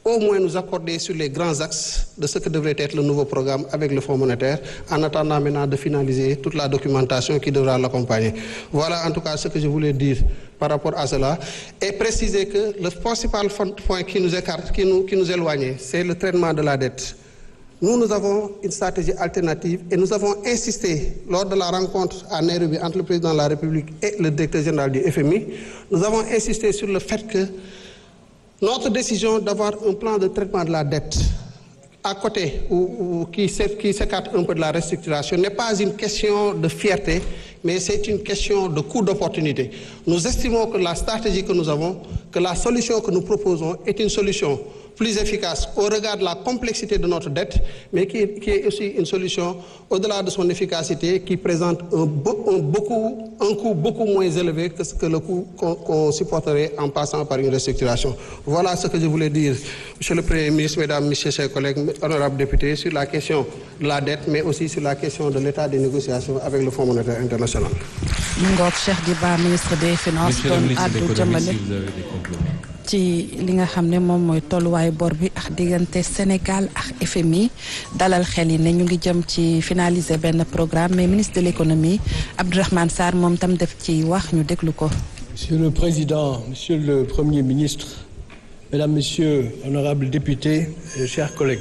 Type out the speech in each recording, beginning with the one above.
au moins nous accorder sur les grands axes de ce que devrait être le nouveau programme avec le Fonds monétaire, en attendant maintenant de finaliser toute la documentation qui devra l'accompagner. Voilà en tout cas ce que je voulais dire par rapport à cela et préciser que le principal point qui nous écarte, qui nous, qui nous éloigne, c'est le traitement de la dette. Nous, nous avons une stratégie alternative et nous avons insisté lors de la rencontre à Nairobi entre le président de la République et le directeur général du FMI. Nous avons insisté sur le fait que notre décision d'avoir un plan de traitement de la dette à côté ou, ou qui s'écarte un peu de la restructuration n'est pas une question de fierté, mais c'est une question de coût d'opportunité. Nous estimons que la stratégie que nous avons, que la solution que nous proposons est une solution plus efficace au regard de la complexité de notre dette, mais qui est, qui est aussi une solution au-delà de son efficacité, qui présente un, un, beaucoup, un coût beaucoup moins élevé que, ce que le coût qu'on qu supporterait en passant par une restructuration. Voilà ce que je voulais dire, Monsieur le Premier ministre, Mesdames, Messieurs, chers collègues, honorables députés, sur la question de la dette, mais aussi sur la question de l'état des négociations avec le Fonds monétaire international. Ngoog Cheikh Diba ministre des Finances doon àddu jëmale ci li nga xam ne moom mooy tolluwaayu bor bi ak diggante Sénégal ak FMI dalal xel yi ne ñu ngi jëm ci finaliser benn programme mais ministre de l'économie Abdourahmane Sarr moom tam def ci wax ñu déglu ko. Monsieur le Président, Monsieur le Premier ministre, Mesdames, Messieurs, honorables députés, et chers collègues.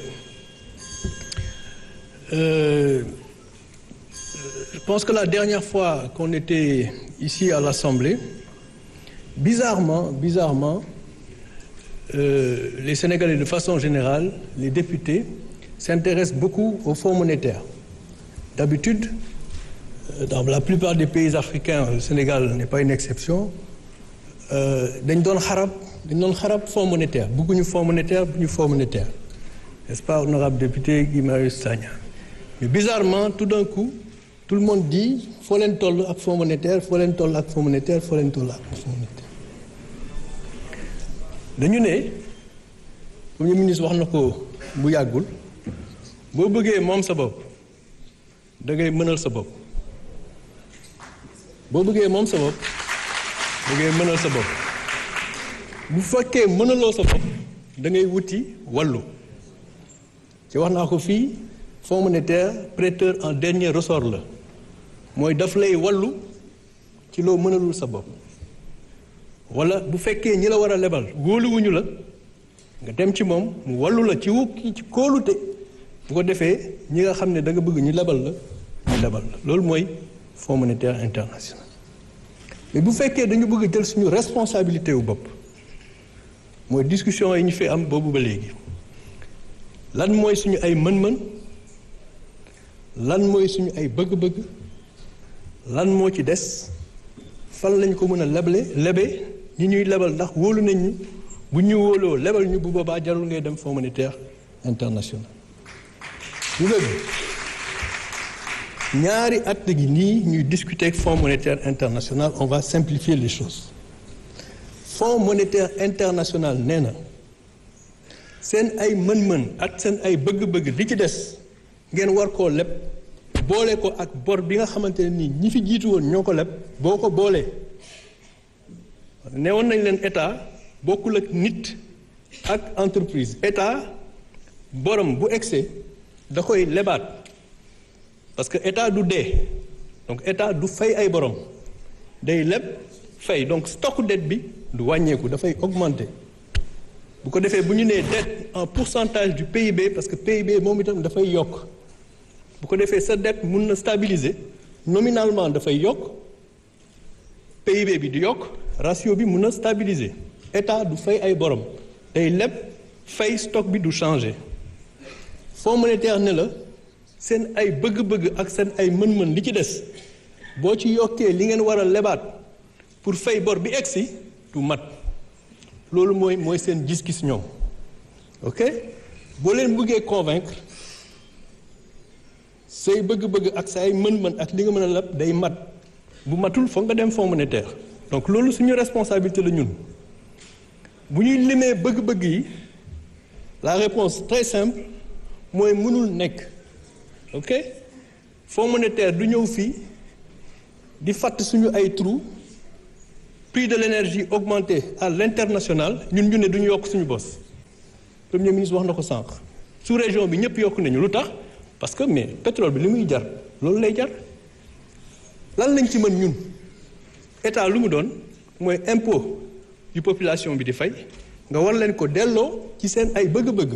Euh, je pense que la dernière fois qu'on était ici à l'Assemblée, bizarrement, bizarrement, euh, les Sénégalais de façon générale, les députés, s'intéressent beaucoup au Fonds monétaire. D'habitude, euh, dans la plupart des pays africains, le Sénégal n'est pas une exception, dañ doon xarab dañ doon xarab Fonds monétaire bëgguñu Fonds monétaire bëgguñu Fonds monétaire n'est-ce pas honorable député Guy Marius Sagna mais bizarrement tout d'un coup tout le monde dit foo leen toll ak Fonds monétaire foo leen toll ak Fonds monétaire foo leen toll ak Fonds monétaire dañu ne Premier ministre wax na ko bu yàggul boo bëggee moom sa bopp da ngay mënal sa bopp boo bëggee moom sa bopp da ngay mënal sa bopp bu fekkee mënaloo sa bopp da ngay wuti wàllu ci wax naa ko fii Fonds monétaire prêteur en dernier ressort la mooy daf lay wàllu ci loo mënalul sa bopp wala bu fekkee ñi la war a lebal wóoluwuñu la nga dem ci moom mu wàllu la ci wu ci kóolute bu ko defee ñi nga xam ne da nga bëgg ñu lebal la ñu lebal la loolu mooy Fonds monétaire international mais bu fekkee dañu bëgg jël suñu responsabilité wu bopp mooy discussion yi ñu fi am boobu ba léegi lan mooy suñu ay mën-mën lan mooy suñu ay bëgg-bëgg lan moo ci des fan lañ ko mën a leble lebe ñi ñuy lebal ndax wóolu nañ ñu bu ñu wóoloo lebal ñu bu boobaa jarul ngay dem Fonds monétaire international ñu ñaari at gi nii ñuy discuter ak Fonds monétaire international on va simplifier les choses Fonds monétaire international nee na seen ay mën-mën ak seen ay bëgg-bëgg li ci des ngeen war koo leb boole ko ak bor bi nga xamante ne nii ñi fi jiitu woon ñoo ko leb boo ko boolee ne woon nañ leen état bokkul ak nit ak entreprise état borom bu excès da koy lebaat parce que état du dee donc état du fay ay borom day leb fay donc stock dette bi du wàññeeku dafay augmenter bu ko defee bu ñu nee dette en pourcentage du PIB parce que PIB moom itam dafay yokk bu ko defee sa dette mun na stabiliser nominalement dafay yokk PIB bi di yokk ratio bi mun na stabiliser état du fay ay borom day leb fay stock bi du changer Fonds monétaire ne la seen ay bëgg-bëgg ak seen ay mën-mën li ci des boo ci yokkee li ngeen war a lebaat pour fay bor bi egsi du mat loolu mooy mooy seen gis-gis ñoom ok boo leen bëggee convaincre say bëgg-bëgg ak say mën-mën ak li nga mën a leb day mat bu matul foog nga dem Fonds monétaire donc loolu suñu responsabilité la ñun bu ñuy limee bëgg-bëgg yi la réponse très simple mooy mënul nekk ok Fonds monétaire du ñëw fii di fàtt suñu ay trou prix de l'énergie augmenté à l'international ñun ñu ne duñu yokk suñu bos premier ministre wax na ko sànq sous région bi ñëpp yokk nañu lu tax parce que mais pétrole bi li muy jar loolu lay jar lan lañ ci mën ñun état lu mu doon mooy impôt yu population bi di fay nga war leen ko delloo ci seen ay bëgg-bëgg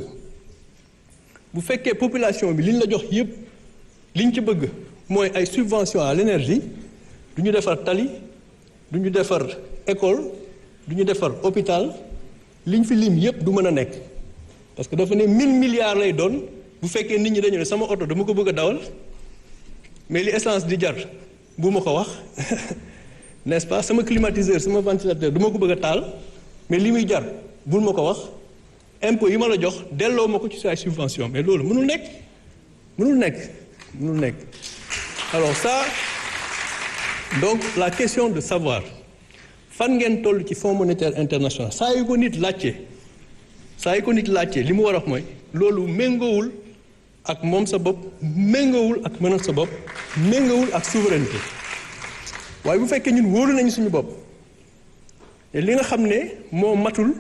bu fekkee population bi li ñu la jox yépp liñ ci bëgg mooy ay subvention à l'énergie du ñu defar tali du ñu defar école du ñu defar hôpital liñ fi lim yépp du mën a nekk parce que dafa ne mille milliards lay doon bu fekkee nit ñi dañu ne sama oto dama ko bëgg a dawal mais li essence di jar bu ma ko wax n'est-ce pas sama climatiseur sama ventilateur du ma ko bëgg a taal mais li muy jar bul ma ko wax impôt yi ma la jox delloo ma ko ci say subvention mais loolu mënul nekk mënul nekk mënul nekk alors ça donc la question de savoir fan ngeen toll ci fonds monétaire international saa yu ko nit laajte saa yu ko nit laajte li mu war a wax mooy loolu méngoowul ak moom sa bopp méngoowul ak mënal sa bopp méngoowul ak souveraineté waaye bu fekkee ñun wóolu nañu suñu bopp te li nga xam ne moo matul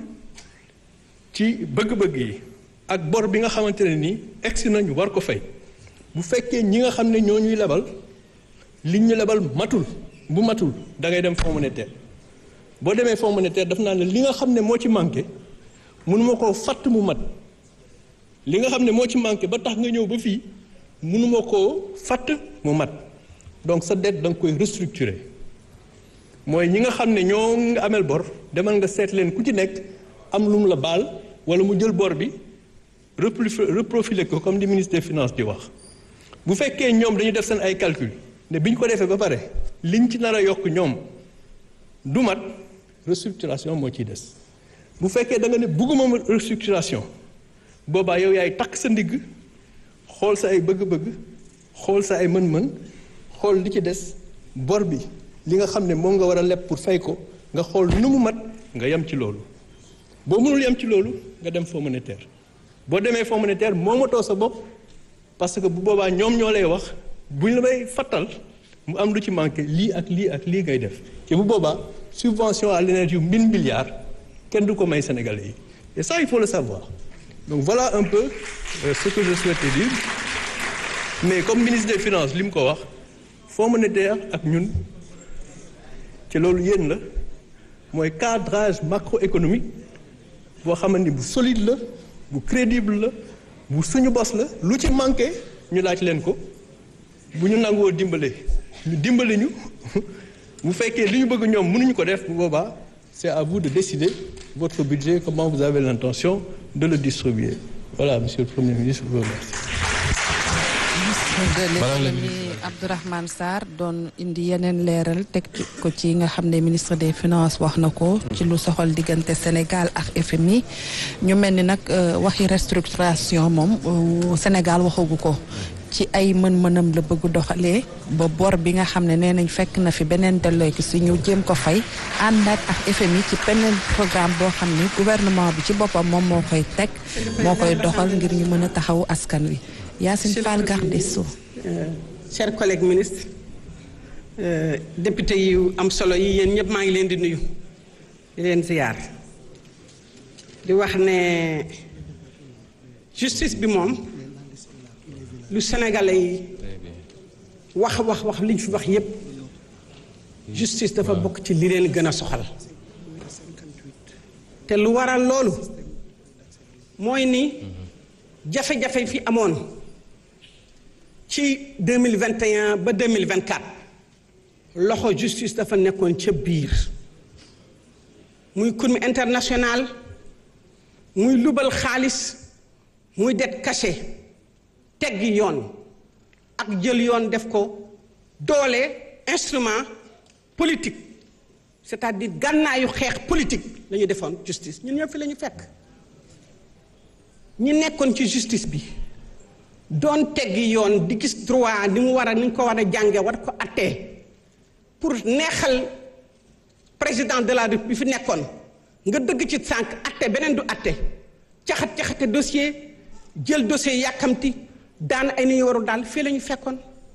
ci bëgg-bëgg yi ak bor bi nga xamante ne nii egsi nañu war ko fay bu fekkee ñi nga xam ne ñoo ñuy lebal liñ ñu lebal matul bu matul da ngay dem fonds monétaire boo demee fonds monétaire daf naa ne li nga xam ne moo ci manqué mënuma koo fatt mu mat li nga xam ne moo ci manqué ba tax nga ñëw ba fii mënuma koo fatt mu mat donc sa dette da nga koy restructurer mooy ñi nga xam ne ñoo nga amel bor demal nga seet leen ku ci nekk am lu mu la baal wala mu jël bor bi reprofiler ko comme di ministre des finances di wax bu fekkee ñoom dañu def seen ay calcul ne bi ñu ko defee ba pare liñ ci nar a yokk ñoom du mat restructuration moo ciy des bu fekkee da nga ne bugguma restructuration boobaa yow yaay takk sa ndigg xool sa ay bëgg-bëgg xool sa ay mën-mën xool li ci des bor bi li nga xam ne moom nga war a leb pour fay ko nga xool nu mu mat nga yem ci loolu boo mënul yem ci loolu nga dem fonds monétaire boo demee fonds monétaire moomatoo sa bopp parce que bu boobaa ñoom ñoo lay wax buñ la may fattal mu am lu ci manqué lii ak lii ak lii ngay def te bu boobaa subvention à l'énergie yu mille milliards kenn du ko may Sénégalais yi et ça il faut le savoir donc voilà un peu euh, ce que je souhaitais dire mais comme ministre des finances li mu ko wax fonds monétaire ak ñun ci loolu yéen la mooy cadrage macroéconomique boo xamante ni bu solide la bu crédible la bu suñu bos la lu ci manqué ñu laaj leen ko bu ñu nangoo dimbale ñu dimbali ñu bu fekkee li ñu bëgg ñoom mënuñu ko def bu boobaa c'est à vous de décider votre budget comment vous avez l'intention de le distribuer voilà monsieur le premier ministre je vous remercie. de l'économie Abdourahmane Sarr doon indi yeneen leeral teg ko ci nga xam ne ministre des finances wax na ko ci lu soxal diggante Sénégal ak FMI ñu mel ni nag waxi restructuration moom Sénégal waxagu ko ci ay mën-mënam la bëgg doxalee ba bor bi nga xam ne nee nañ fekk na fi beneen delloo ki si ñu jéem ko fay àndaat ak FMI ci beneen programme boo xam ni gouvernement bi ci boppam moom moo koy teg moo koy doxal ngir ñu mën a taxawu askan wi Yacine Fall garde des Sceaux chers collègues ministres euh, député yu am solo yi yéen ñëpp maa ngi leen di nuyu di leen ziyaar di wax ne justice bi moom lu sénégalais yi wax wax wax li ñu fi wax yépp justice dafa bokk ci li leen gën a soxal te lu waral loolu mooy ni jafe-jafe fi amoon ci 2021 ba 2024 loxo justice dafa nekkoon ca biir muy Cour international muy lubal xaalis muy det caché teggi yoon ak jël yoon def ko doole instrument politique c'est-à-dire gànnaayu xeex politique la ñu defoon justice ñun ñëpp fi la ñu fekk ñi nekkoon ci justice bi doon teggi yoon di gis droit ni mu war a ni ñu ko war a jànge war ko attee pour neexal président de la République bi fi nekkoon nga dëgg ci sànq atte beneen du atte caxat caxate dossier jël dossier yàkkamti daan ay ni ñu waru daal fii la ñu fekkoon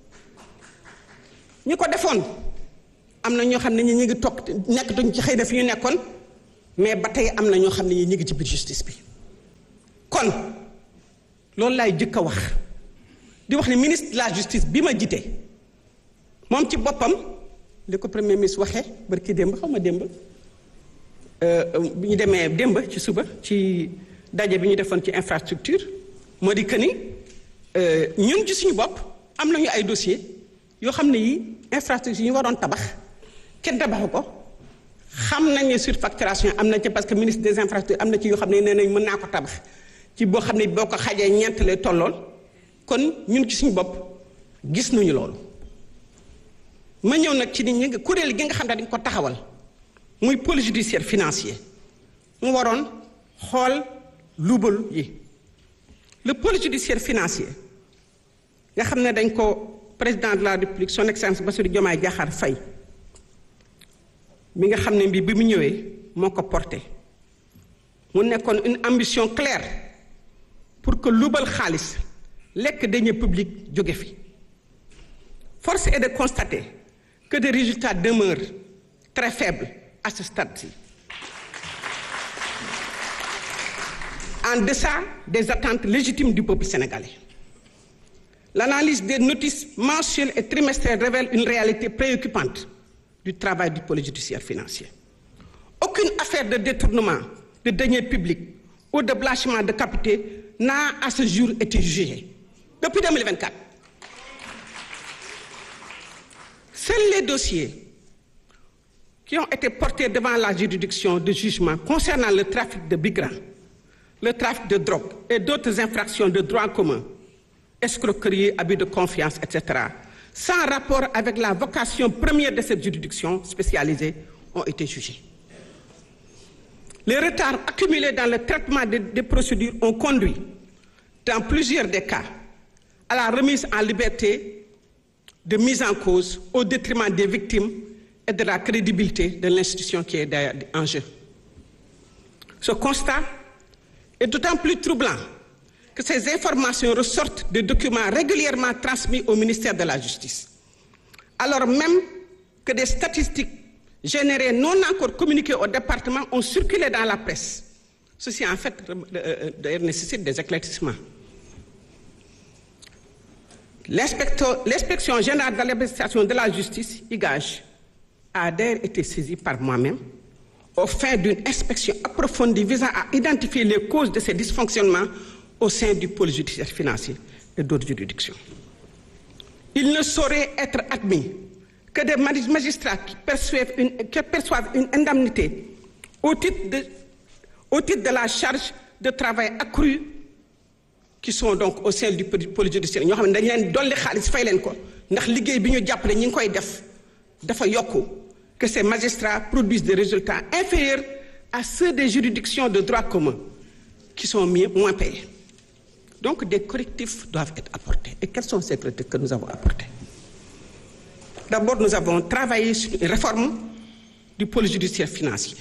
ñi ko defoon am na ñoo xam ne ñi ñu ngi toog nekkatuñ ci xëy na fi ñu nekkoon mais ba tey am na ñoo xam ne ñi ñu ngi ci biir justice bi kon loolu laay jëkk a wax di wax ne ministre de la justice bi ma jite moom ci boppam li ko premier ministre waxee barki démb xaw ma démb bi ñu demee démb ci suba ci daje bi ñu defoon ci infrastructure moo di que ni ñun ci suñu bopp am nañu ay dossier yoo xam ne yi infrastructure yi ñu waroon tabax kenn tabaxu ko xam nañ ne surfacturation am na ci parce que ministre des infrastructures am na ci yoo xam ne nee nañ mën naa ko tabax ci boo xam ne boo ko xajee ñeent lay tollool kon ñun ci suñu bopp gis nañu loolu ma ñëw nag ci nit ñi kuréel gi nga xam ne dañ ko taxawal muy pôle judiciaire financier mu waroon xool luubal yi le pôle judiciaire financier nga xam ne dañ ko président de la république son excellence Bassirou Diomaye Diakhar Faye mi nga xam ne mbi bi mu ñëwee moo ko porté mu nekkoon une ambition claire pour que luubal xaalis lekk deniers publics jóge fi force est de constater que des résultats demeurent très faibles à ce stade-ci en deçà des attentes légitimes du peuple sénégalais l'analyse des notices mensuelles et trimestrielles révèle une réalité préoccupante du travail du pôle judiciaire financier aucune affaire de détournement de deniers publics ou de blanchiment de capitaux n'a à ce jour été jugée depuis 2024 seuls les dossiers qui ont été portés devant la juridiction de jugement concernant le trafic de migrants le trafic de drogue et d'autres infractions de droit commun escroquerie abus de confiance etc sans rapport avec la vocation première de cette juridiction spécialisée ont été jugés les retards accumulés dans le traitement des, des procédures ont conduit dans plusieurs des cas à la remise en liberté de mise en cause au détriment des victimes et de la crédibilité de l'institution qui est d'ailleurs en jeu. Ce constat est d'autant plus troublant que ces informations ressortent des documents régulièrement transmis au ministère de la Justice, alors même que des statistiques générées non encore communiquées au département ont circulé dans la presse. Ceci en fait d'ailleurs nécessite des éclaircissements. L'inspection générale de l'administration de la justice, IGAJ, a d'ailleurs été saisie par moi-même au fin d'une inspection approfondie visant à identifier les causes de ces dysfonctionnements au sein du pôle judiciaire financier et d'autres juridictions. Il ne saurait être admis que des magistrats qui perçoivent une, qui perçoivent une indemnité au titre, de, au titre de la charge de travail accrue qui sont donc au sein du pôle judiciaire ñoo xam ne dañ leen dolli xaalis fay leen ko ndax liggéey bi ñu jàppale ñi ngi koy def dafa yokku que ces magistrats produisent des résultats inférieurs à ceux des juridictions de droit commun qui sont mieux, moins payés. Donc des correctifs doivent être apportés. Et quels sont ces correctifs que nous avons apportés D'abord, nous avons travaillé sur une réforme du pôle judiciaire financier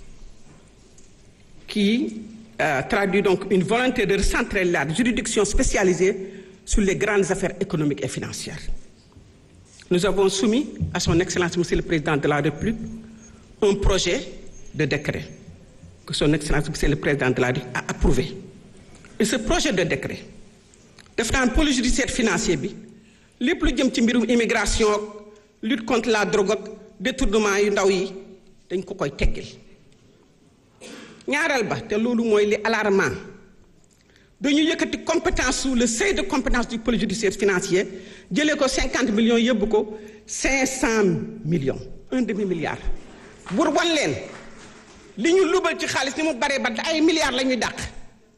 qui euh, traduit donc une volonté de recentrer la juridiction spécialisée sur les grandes affaires économiques et financières. Nous avons soumis à son Excellence Monsieur le Président de la République un projet de décret que son Excellence Monsieur le Président de la République a approuvé. Et ce projet de décret def naan pôle judiciaire financier bi lépp lu jëm ci mbirum immigration ak lutte contre la drogue ak détournement yu ndaw yi dañ ko koy teggil ñaareel ba te loolu mooy li alarmant dañu yëkkati compétence sous le seuil de compétence du pôle judiciaire financier jëlee ko cinquante millions yóbbu ko cinq cent millions un demi milliard bur wan leen li ñu lubal ci xaalis ni mu baree ba ay milliards la ñuy dàq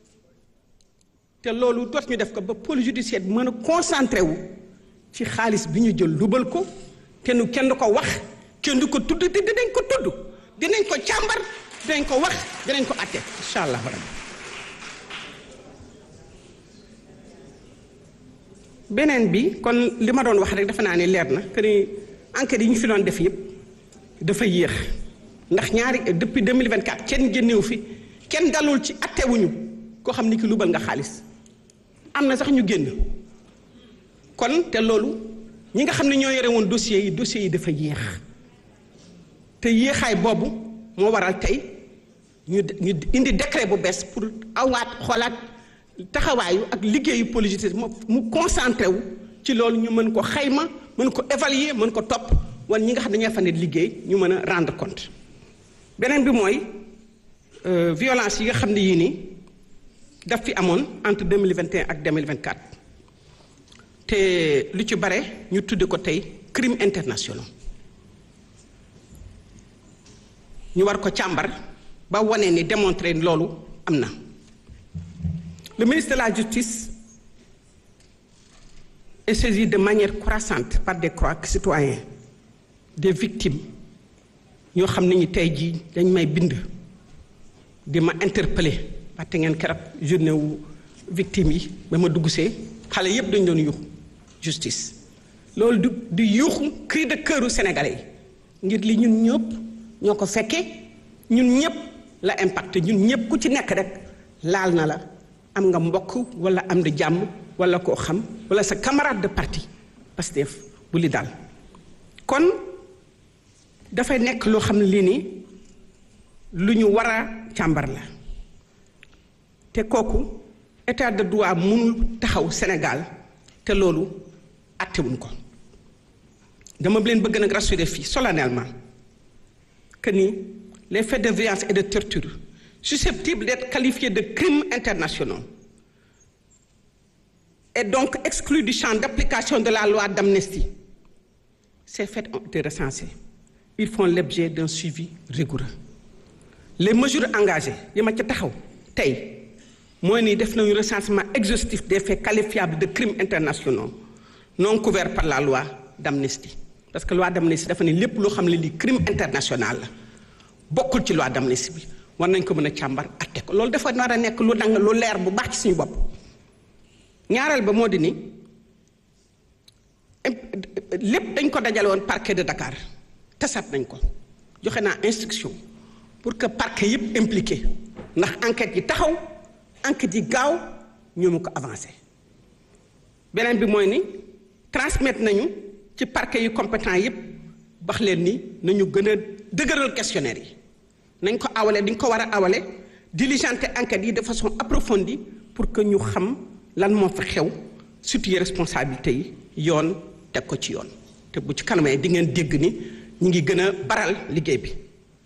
te loolu doot ñu def ko ba pôle judiciaire bi mën a concentré wu ci xaalis bi ñu jël lubal ko te nu kenn du ko wax kenn du ko tudd te dinañ ko tudd dinañ ko càmbar dinañ ko wax dinañ ko atte incha allah rabbi beneen bi kon li ma doon wax rek dafa naa ne leer na que ni enquête yi ñu fi doon def yëpp dafa yéex ndax ñaari depuis 2024 kenn génnewu fi kenn dalul ci attewuñu koo xam ni ki lubal nga xaalis am na sax ñu génn kon te loolu ñi nga xam ne ñoo yore woon dossiers yi dossiers yi dafa yéex te yéexaay boobu moo waral tey ñu ñu indi décret bu bees pour awaat xoolaat taxawaayu ak liggéeyu politique mu concentré wu ci loolu ñu mën ko xayma mën ko évaluer mën ko topp wan ñi nga xam ne ñoo fa ne liggéey ñu mën a rendre compte beneen bi mooy violence yi nga xam ne yii nii daf fi amoon entre 2021 ak 2024 te lu ci bare ñu tudde ko tey crime international ñu war ko càmbar ba wane ni démontrer loolu am na le ministre de la justice est saisi de manière croissante par des citoyens des victimes ñoo xam ne ñi tey jii dañ may bind di ma interpeller waxte ngeen keroog journée wu victime yi ba ma dugg see xale yépp dañ doon yuuxu justice loolu du du yuuxu cri de cœuru sénégalais yi ngir li ñun ñëpp ñoo ko fekkee ñun ñëpp la impacté ñun ñëpp ku ci nekk rek laal na la am nga mbokk wala am di jàmm wala koo xam wala sa camarade de parti Pastef bu li daal kon dafay nekk loo xam ne lii nii lu ñu war a càmbar la te kooku état de droit mënul taxaw Sénégal te loolu attewuñ ko dama leen bëgg nag rassurer fii solennellement que ni les faits de violence et de torture susceptibles d'être qualifiés de crimes internationaux et donc exclus du champ d'application de la loi d'amnistie ces faits ont été recensés ils font l'objet d'un suivi rigoureux les mesures engagées yi ma ca taxaw tey mooy ni def nañu recensement exhaustif des faits qualifiables de crimes internationaux non couverts par la loi d'amnistie parce que loi d'amnistie dafa ne lépp loo xam ne lii crime international la bokkul ci loi d'amnistie bi war nañ ko mën a càmbar atte ko loolu dafa nar a nekk lu dang lu leer bu baax ci suñu bopp ñaareel ba moo di ni lépp dañ ko dajale woon parquet de Dakar tasat nañ ko joxe naa instruction pour que parquet yëpp impliqué ndax enquête yi taxaw enquête yi gaaw ñu mu ko avancé beneen bi mooy ni transmettre nañu ci parquet yu compétent yëpp wax leen ni nañu gën a dëgëral questionnaire yi nañ ko awale dañ ko war a awale diligenter enquête yi de façon approfondie pour que ñu xam lan moo fa xew situer responsabilité yi yoon teg ko ci yoon te bu ci kanamee di ngeen dégg ni ñu ngi gën a baral liggéey bi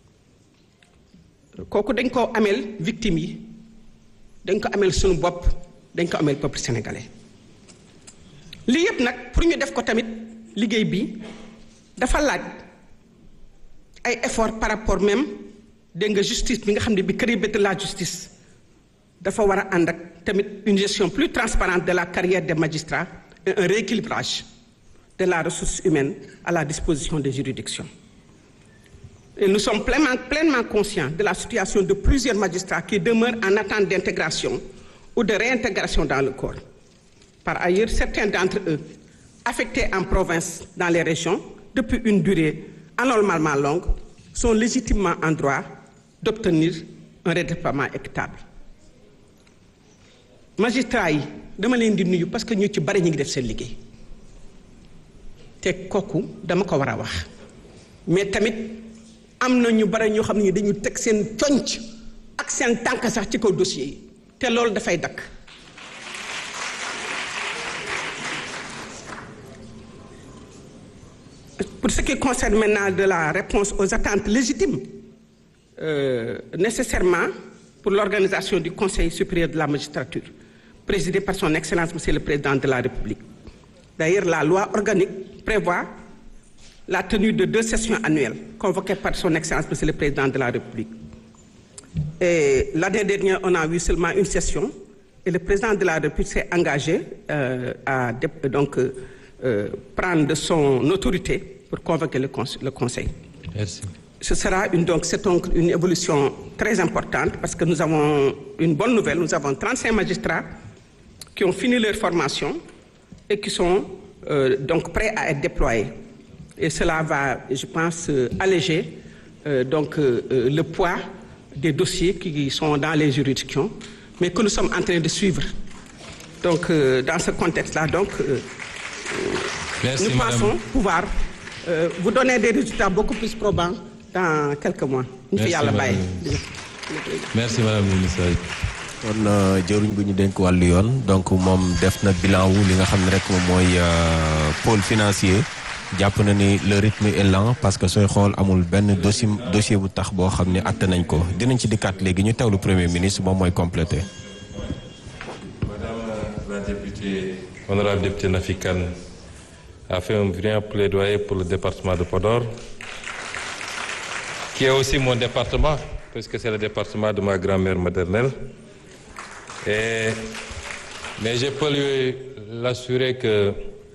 kooku dañ ko ameel victime yi dañ ko ameel suñu bopp dañ ko ameel peuple sénégalais lii yépp nag pour ñu def ko tamit liggéey bi dafa laaj ay effort par rapport même dégg nga justice bi nga xam ne bi kër de la justice dafa war a ànd ak tamit une gestion plus transparente de la carrière des magistrats et un rééquilibrage de la ressource humaine à la disposition des juridictions et nous sommes pleinement, pleinement conscients de la situation de plusieurs magistrats qui demeurent en attente d'intégration ou de réintégration dans le corps. Par ailleurs, certains d'entre eux, affectés en province dans les régions depuis une durée anormalement longue, sont légitimement en droit d'obtenir un redéploiement équitable. magistrats yi dama leen di nuyu parce que ñu ci bari ñu ngi def seen liggéey te kooku dama ko war a wax mais tamit am na ñu bari ñoo xam ne dañu teg seen conc ak seen tànk sax ci kaw dossier yi te loolu dafay dakk pour ce qui concerne maintenant de la réponse aux attentes légitimes euh, nécessairement pour l'organisation du Conseil supérieur de la magistrature présidé par son Excellence Monsieur le Président de la République. D'ailleurs, la loi organique prévoit la tenue de deux sessions annuelles convoquées par son Excellence Monsieur le Président de la République. Et l'année dernière, on a eu seulement une session et le Président de la République s'est engagé euh, à donc, euh, prendre son autorité pour convoquer le, conse le Conseil. Merci. Ce sera une, donc, c'est donc une évolution très importante parce que nous avons une bonne nouvelle. Nous avons 35 magistrats qui ont fini leur formation et qui sont euh, donc prêts à être déployés. Et cela va, je pense, euh, alléger euh, donc, le poids des dossiers qui sont dans les juridictions, mais que nous sommes en train de suivre. Donc, dans ce contexte-là, donc, Merci, nous madame. pensons pouvoir vous donner des résultats beaucoup plus probants dans quelques mois. Merci, madame. Merci, Madame le ministre. kon jëruñ bu ñu dénk wàllu yoon donc moom def na bilan wu li nga xam ne rek moom mooy pôle financier jàpp na ni le rythme est lent parce que sooy xool amul benn dossier dossier bu tax boo xam ne atte nañ ko dinañ ci dikkaat léegi ñu teewlu premier ministre moom mooy complété. Madame la députée, honorable députée Nafi Kane a fait un brillant plaidoyer pour le département de Podor, qui est aussi mon département, puisque c'est le département de ma grand-mère maternelle. Et, mais je peux lui l'assurer que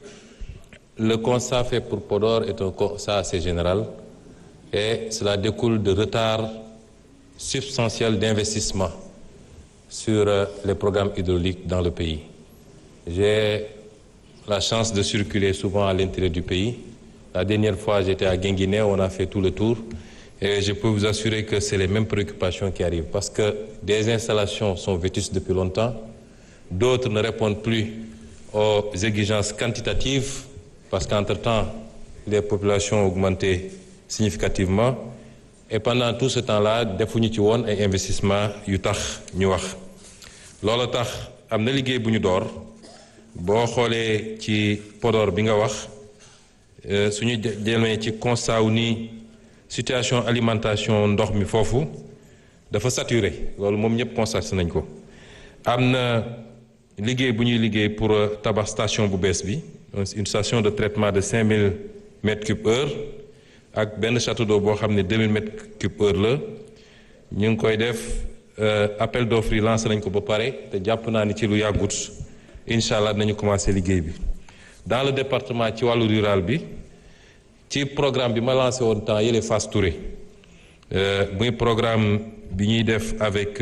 le constat fait pour Podor est un constat assez général et cela découle de retard substantiel d'investissement sur les programmes hydrauliques dans le pays. J'ai la chance de circuler souvent à l'intérieur du pays. La dernière fois, j'étais à Guinguinéo, on a fait tout le tour. Et je peux vous assurer que c'est les mêmes préoccupations qui arrivent parce que des installations sont vétustes depuis longtemps, d'autres ne répondent plus aux exigences quantitatives parce qu'entre-temps, les populations ont augmenté significativement. Et pendant tout ce temps-là, defuñu ci woon ay investissement yu tax ñu wax loolu tax am na liggéey bu ñu door boo xoolee ci Podor bi nga wax suñu demee ci constat wu ni situation alimentation ndox mi foofu dafa saturé loolu moom ñëpp constaté nañ ko am na liggéey bu ñuy liggéey pour tabax station bu bees bi une station de traitement de 5000 mètres cubes heure ak benn château d'eau boo xam ne 2000 mètres cubes heure la ñu ngi koy def appel d'offres yi lancé nañ ko ba pare te jàpp naa ni ci lu yàggut incha allah nañu commencé liggéey bi dans le département ci wàllu rural bi ci programme bi ma lancé woon temps yële Fass Touré muy programme bi ñuy def avec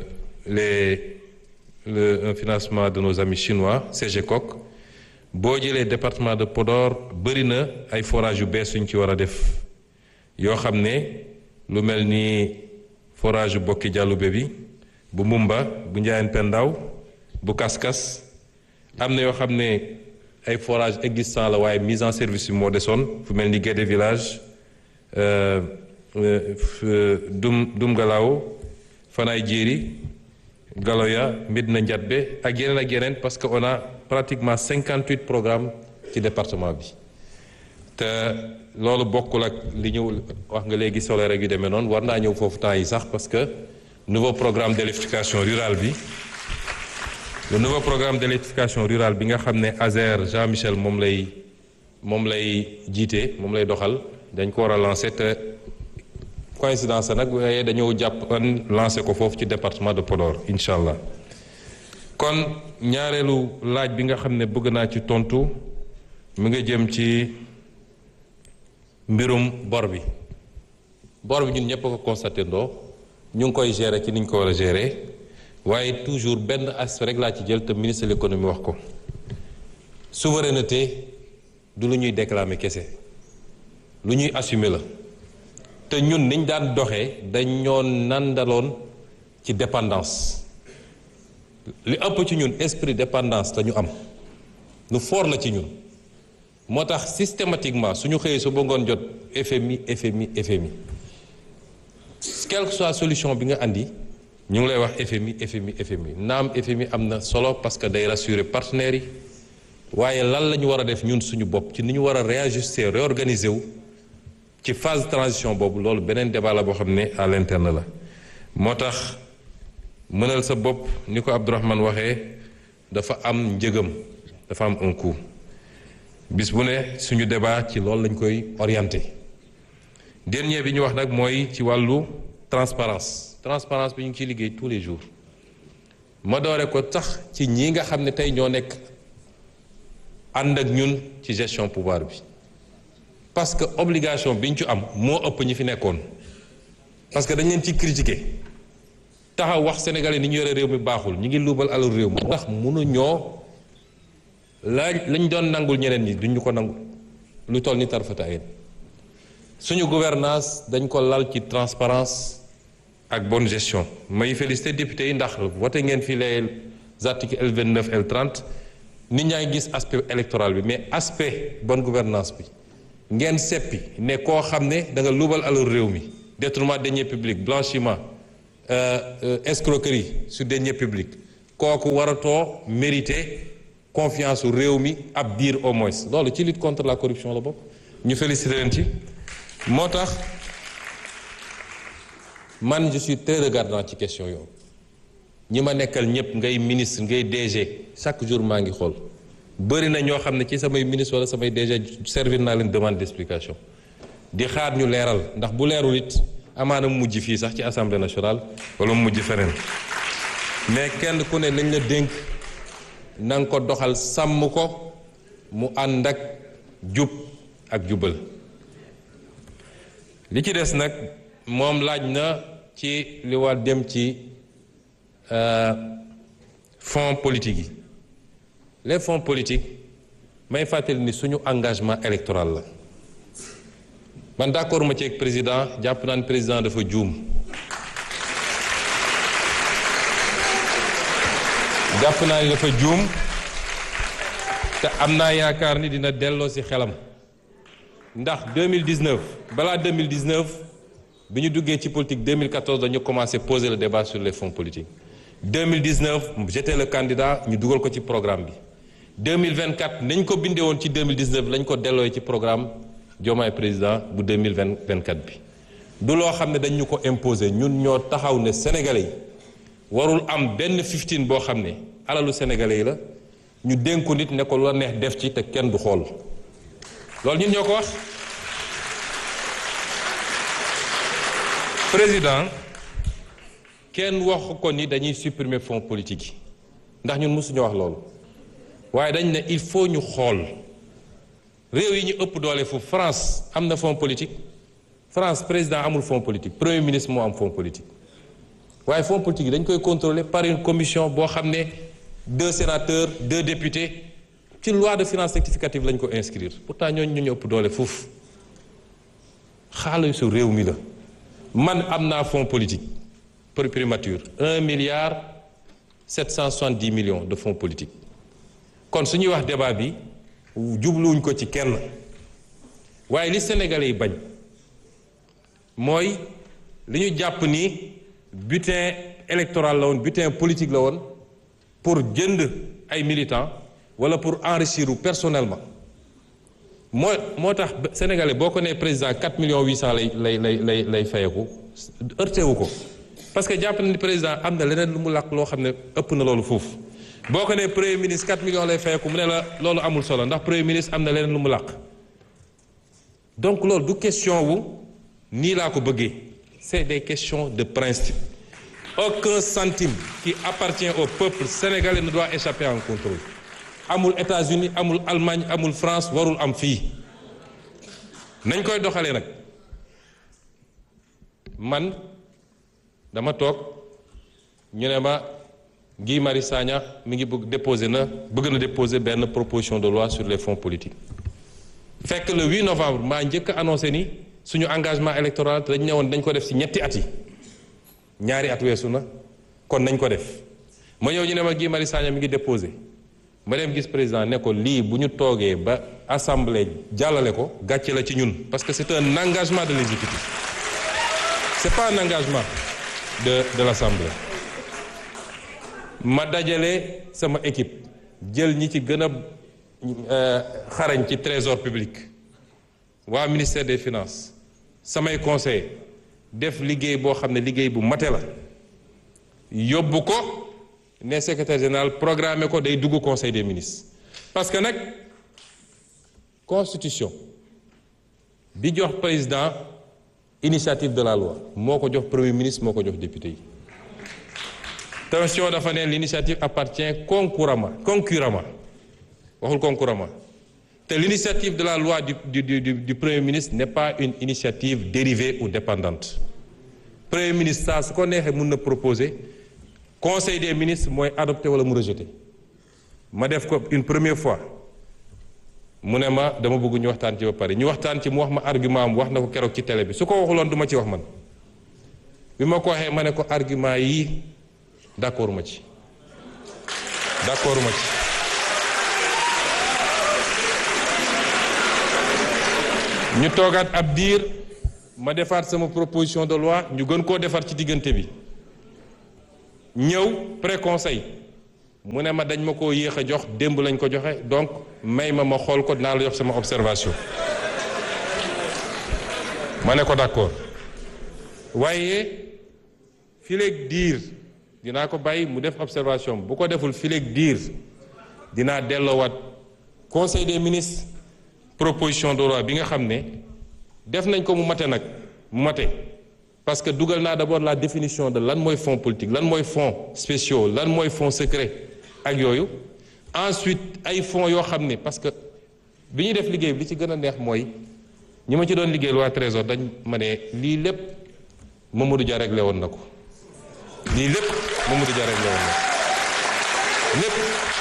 les le un financement de nos amis chinois CGCOC boo jëlee département de Podor bëri na ay forage yu bees yuñ ci war a def yoo xam ne lu mel ni forage yu bokki jàllube bi bu Mumba bu Njaayen Pendaw bu Kaskas am na yoo xam ne ay forage existant la waaye mise en service bi moo desoon fu mel ni Guédé village Dum Dum Galaaw Fanaay Jéeri Galoya Medina Njatbe ak yeneen ak yeneen parce que on a pratiquement cinquante huit programmes ci département bi te loolu bokkul ak li ñu wax nga léegi solaire yu demee noonu war naa ñëw foofu temps yi sax parce que nouveau programme d'électrification rurale bi le nouveau programme d'électrification rurale bi nga xam ne Azer Jean Michel moom lay moom lay jiite moom lay doxal dañ ko war a lancer te coïncidence nag waaye dañoo jàpp lancer ko foofu ci département de Podor incha allah kon ñaareelu laaj bi nga xam ne bëgg naa ci tontu mi nga jëm ci mbirum bor bi bor bi ñun ñëpp a ko constaté ndoo ñu ngi koy gérer ci ni ñu ko war a gérer waaye toujours benn aspect rek laa ci jël te ministre de l'économie wax ko souveraineté du lu ñuy déclamer kese lu ñuy assumer la te ñun niñ daan doxee dañ ñoo nandaloon ci dépendance li ëpp ci ñun esprit dépendance te ñu am lu fort la ci ñun moo tax systématiquement suñu xëyee su bëggoon jot FMI FMI FMI quelle que soit solution bi nga andi ñu ngi lay wax FMI FMI FMI naam FMI am na solo parce que day rassurer partenaires yi waaye lan la ñu war a def ñun suñu bopp ci ni ñu war a réajuster réorganiser wu ci phase de transition boobu loolu beneen débat la boo xam ne à l'interne la moo tax mënal sa bopp ni ko Abdourahmane waxee dafa am njëgam dafa am un coût bis bu ne suñu débat ci loolu lañ koy orienté dernier bi ñu wax nag mooy ci wàllu transparence transparence bi ñu ngi ciy liggéey tous les jours ma doore ko tax ci ñi nga xam ne tey ñoo nekk ànd ak ñun ci gestion pouvoir bi parce que obligation bi ñu ci am moo ëpp ñi fi nekkoon parce que dañ leen ci critiquer taxaw wax sénégalais ni ñu yore réew mi baaxul ñu ngi luubal alal réew mi ndax mënuñoo la lañ doon nangul ñeneen ñi duñ ñu ko nangul lu toll ni tarfata yéen suñu gouvernance dañ ko lal ci transparence ak bonne gestion may félicité député yi ndax voté ngeen fi les articles L29 L30 nit ñaa ngi gis aspect électoral bi mais aspect bonne gouvernance bi ngeen seppi ne koo xam ne da nga luubal alal réew mi détournement de deniers publics blanchiment escroquerie sur deniers publics kooku waratoo mériter confiance su réew mi ab diir au moins loolu ci lutte contre la corruption la bokk ñu féliciter leen ci moo tax man je suis très regardant ci question yooyu ñi ma nekkal ñëpp ngay ministre ngay DG chaque jour maa ngi xool bëri na ñoo xam ne ci samay ministre wala samay DG servir naa leen demande d'explication di xaar ñu leeral ndax bu leerul it amaana mu mujj fii sax ci assemblée nationale wala mu mujj feneen mais kenn ku ne lañ la dénk na nga ko doxal sàmm ko mu ànd ak jub ak jubal li ci des nag moom laaj na ci li war dem ci fonds politique yi les fonds politiques may fàttali ni suñu engagement électoral la man d'accord ma ci ak président jàpp naan président dafa juum jàpp naa ni dafa juum te am naa yaakaar ni dina delloo ci xelam ndax 2019 balaa 2019 bi ñu duggee ci politique 2014 dañu commencé poser le débat sur les fonds politiques 2019 j'étais le candidat ñu dugal ko ci programme bi 2024 nañ ko bindee woon ci 2019 lañ ko delloo ci programme Diomaye président bu 2024 bi du loo xam ne dañ ñu ko imposer ñun ñoo taxaw ne sénégalais yi warul am benn 15 boo xam ne alalu sénégalais yi la ñu dénku nit ne ko lu la neex def ci te kenn du xool loolu ñun ñoo ko wax président kenn waxu ko ni dañuy supprimer fonds politique yi ndax ñun mësuñu wax loolu waaye dañ ne il faut ñu xool réew yi ñu ëpp doole fu France am na fonds politique France président amul fonds politique premier ministre moo am fonds politique waaye fonds politique yi dañ koy contrôler par une commission boo xam ne deux sénateurs deux députés ci loi de finances rectificative lañ ko inscrire pourtant ñooñu ñu ñu ëpp doole foofu xaalisu réew mi la man am naa fonds politique pour primature un milliard sept cent soixante-dix millions de fonds politique kon su ñuy wax débat bi jubluwuñ ko ci kenn waaye li Sénégalais yi bañ mooy li ñu jàpp ni butin électoral la woon butin politique la woon pour jënd ay militants wala pour enrichir personnellement moo moo tax sénégalais boo ko nee président 4 millions 800 lay lay lay lay lay fayeku heurté wu ko parce que jàpp na ni président am na leneen lu mu làkk loo xam ne ëpp na loolu foofu boo ko nee premier ministre 4 millions lay fayeku mu ne la loolu amul solo ndax premier ministre am na leneen lu mu làkk donc loolu du question wu nii laa ko bëggee c'est des questions de principe aucun centime qui appartient au peuple sénégalais ne doit échapper à un contrôle amul États-Unis amul Allemagne amul France warul am fii nañ koy doxalee nag man dama toog ñu ne ma Guy Marius Sagna mi ngi bëgg déposer na bëgg na déposer benn proposition de loi sur les fonds politiques fekk le 8 novembre maa njëkk a annoncé ni suñu engagement électoral dañ ne woon dañ ko def ci ñetti at yi ñaari at weesu na kon nañ ko def ma ñëw ñu ne ma Guy Marius Sagna mi ngi déposé ma dem gis président ne ko lii bu ñu toogee ba assemblée jàllale ko gàcce la ci ñun parce que c'est un engagement de l'exécutif c'est pas un engagement de de l'assemblée ma dajale sama équipe jël ñi ci gën a xarañ ci trésor public waa ministère des finances samay conseil def liggéey boo xam ne liggéey bu mate la yóbbu ko ne secrétaire général programmé ko day dugg conseil des ministres parce que nag constitution bi jox président initiative de la loi moo ko jox premier ministre moo ko jox député yi tension dafa ne l'initiative appartient concurremment concurremment waxul concurremment te l'initiative de la loi du du du du premier ministre n'est pas une initiative dérivée ou dépendante premier ministre saa su ko neexee mën na proposer conseil des ministres mooy adopté wala mu rejeté ma def ko une première fois mu ne ma dama bëgg ñu waxtaan ci ba pare ñu waxtaan ci mu wax ma argument am wax na ko keroog ci télé bi su ko waxuloon du ma ci wax man bi ma ko waxee ma ne ko argument yii d'accord ma ci d'accord ma ci ñu toogaat ab diir ma defaat sama proposition de loi ñu gën koo defar ci diggante bi ñëw pré-conseil mu ne ma dañ ma ko yéex a jox démb lañ ko joxe donc may ma ma xool ko dinaa la jox sama observation ma ne ko d'accord waaye fileeg diir dinaa ko bàyyi mu def observation bu ko deful fileeg diir dinaa delloowaat conseil des ministres proposition de loi bi nga xam ne def nañ ko mu mate nag mu mate parce que dugal naa d'abord la définition de lan mooy fonds politique lan mooy fonds spéciaux lan mooy fonds secret ak yooyu ensuite ay fonds yoo xam ne parce que bi ñuy def liggéey bi li ci gën a neex mooy ñi ma ci doon liggéeyal waa trésor dañ ma ne lii lépp Mamadou Dia réglé woon na ko lii lépp Mamadou Dia réglé woon na ko lépp